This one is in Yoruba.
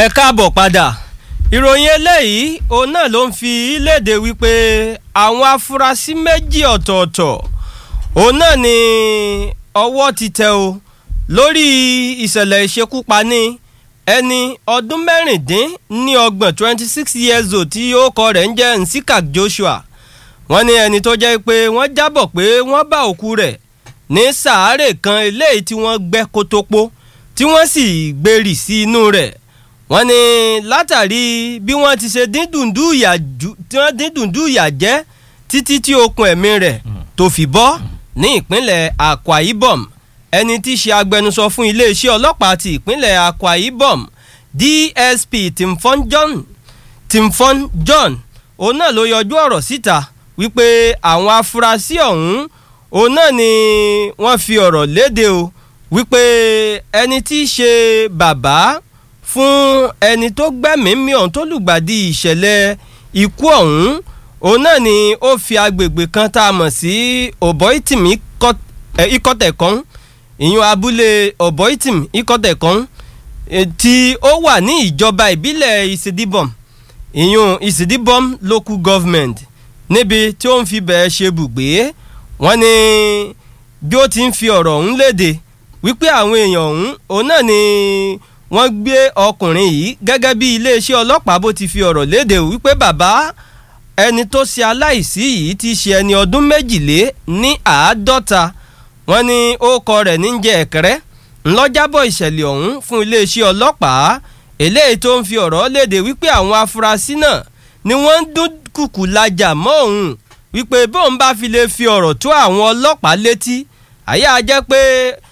ẹ káàbọ̀ padà ìròyìn eléyìí òun náà ló ń fi léde wípé àwọn afurasí méjì ọ̀tọ̀ọ̀tọ̀ òun náà ni ọwọ́ ti tẹ̀ o lórí ìṣẹ̀lẹ̀ ìṣekúpani ẹni ọdún mẹ́rìndín ní ọgbọ̀n twenty six years old tí orúkọ rẹ̀ ń jẹ́ Nsikak Joshua wọ́n ní ẹni tó jẹ́ pé wọ́n jábọ̀ pé wọ́n bá òkú rẹ̀ ní sàárè kan eléyìí tí wọ́n gbẹ́ kótópó tí wọ́n sì gbèrì sí inú rẹ̀ wọ́n ní látàrí bí wọ́n ti ṣe dín dùndú ìyà jù tí wọ́n dín dùndú ìyà jẹ́ títí tí okùn ẹ̀mí rẹ̀ tó fi bọ́ ní ìpínlẹ̀ Akwa Ibom ẹni tí í ṣe agbẹnusọ fún iléeṣẹ́ ọlọ́pàá ti ìpínlẹ̀ Akwa Ibom DSP Timfon John Timfon John òun náà ló yọjú ọ̀rọ̀ síta wípé àwọn afurasí ọ̀hún òun náà ni wọ́n fi ọ̀rọ̀ léde o wípé ẹni tí í ṣe bàbá fún ẹni tó gbẹ́mìí ọ̀hún tó lùgbàdì ìṣẹ̀lẹ̀ ikú ọ̀hún òun náà ni ó fi agbègbè kan tá a mọ̀ sí ọ̀bọ̀ìtìm ikọ̀tẹ̀kọ́n ìyún abúlé ọ̀bọ̀ìtìm ikọ̀tẹ̀kọ́n tí ó wà ní ìjọba ìbílẹ̀ ìsìdíbọ̀m ìyún ìsìdíbọ̀m local government níbi tí ó ń fi bẹ̀ẹ́ ṣe bùgbé wọ́n ní bí ó ti ń fi ọ̀rọ̀ ọ̀hún léde wípé àwọn èèyàn ọ̀hún òun náà ni wọ́n gbé ọkùnrin yìí gẹ́gẹ́ bí iléeṣẹ́ ọlọ́pàá bó ti fi ọ̀rọ̀ léde wípé bàbá ẹni tó ṣe aláìsí yìí ti ṣe ẹni ọdún méjìlé ní àádọ́ta wọ́n ní orúkọ rẹ̀ ní jẹ́ ẹ̀kẹ́rẹ́ ńlọ́jábọ̀ ìṣẹ̀lẹ̀ ọ̀hún fún iléeṣẹ́ ọlọ́pàá eléyìí tó ń fi ọ̀rọ̀ léde wípé àwọn afurasí náà ni wọ́n ń dún kùkù lajà mọ́ òun wípé bóun bá fi lè fi ọ̀rọ̀ tó àwọn ọlọ́pàá létí àyà jẹ́ pé